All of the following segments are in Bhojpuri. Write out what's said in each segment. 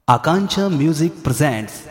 Akancha Music presents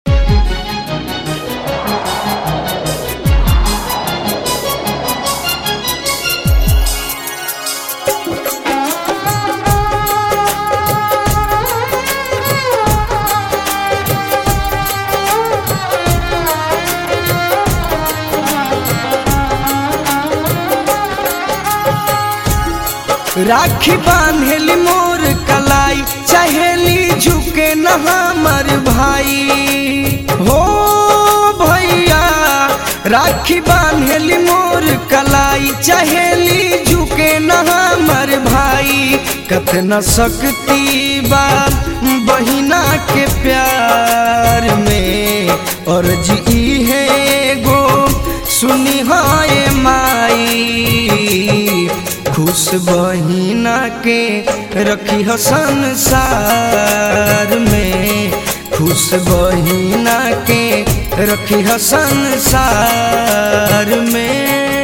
राखी बांधेली मोर कलाई चहेली झुके न हमर भाई हो भैया राखी बांधेली मोर कलाई चहेली झुके न हमर भाई कतना शक्ति बा बहिना के प्यार में और जी है गो सुनी हाय माई खुश बहिना के रखी हो संसार में खुश बहिना के रखी हो संसार में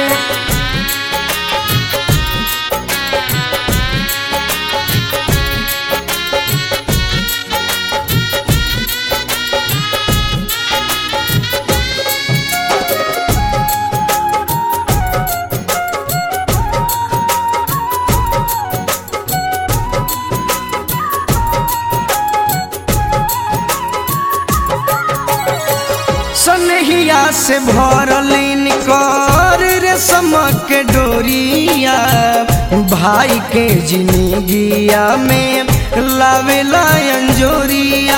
सनहिया से भरलिन कर रे समक डोरिया भाई के जिंदगिया में लावेला अंजोरिया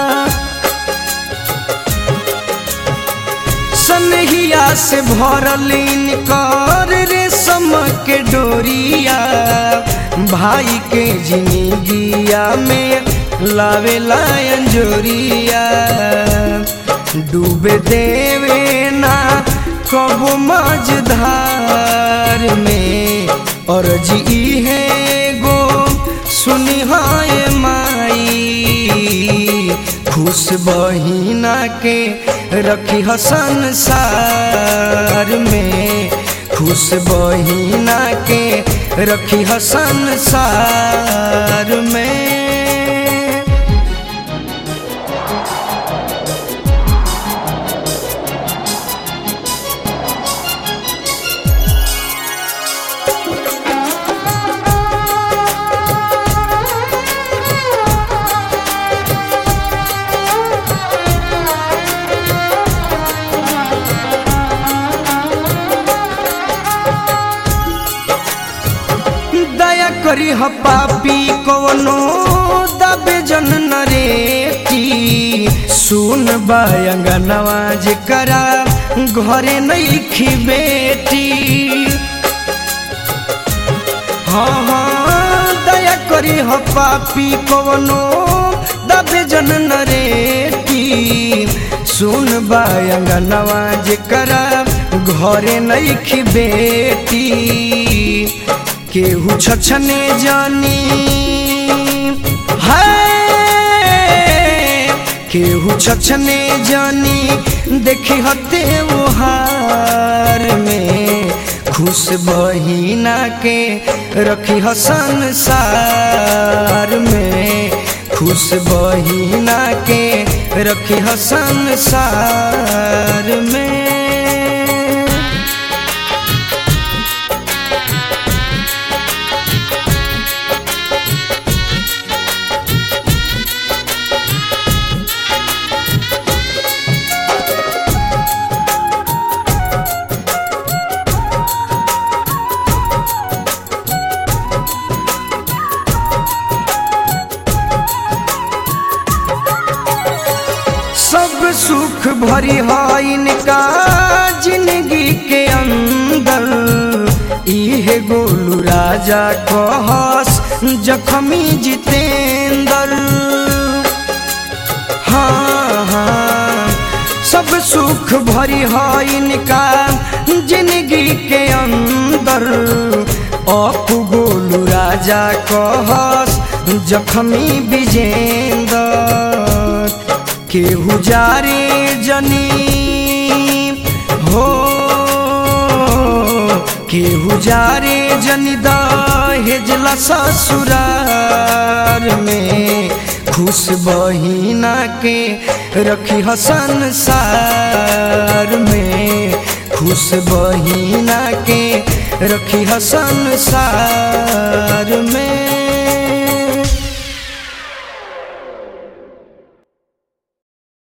सनहिया से भरलिन कर रे समक डोरिया भाई के जिंदगिया में लावेला अंजोरिया डूबे देवे ना कबो मझधार में और जी है गो सुनी हाय माई खुश बहिना के रखी ह संसार में खुश बहिना के रखी ह संसार में दया करी ह पापी कवनो दबे जन नरेटी सुन बायंगनवा जे करा घरे नईखी बेटी हाँ हाँ दया करी ह पापी कवनो दबे जन नरेटी सुन बायंगनवा जे करा घरे नईखी बेटी केहू छछने जानी है केहू छछने जानी देखी हते हार में खुश बहिना के रखी ह संसार में खुश बहिना के रखी ह संसार में सब सुख भरी है इनका जिंदगी के अंदर इहे गोलू राजा कहस जखमी जितेंद्र हाँ हाँ सब सुख भरी है इनका जिंदगी के अंदर अपू गोलू राजा कहस जखमी विजेंद्र केहू जारे जनी हो केहू जारे जनी दहेजला ससुरार में खुश बहिना के रखी हसन सार में खुश बहिना के रखी हसन सार में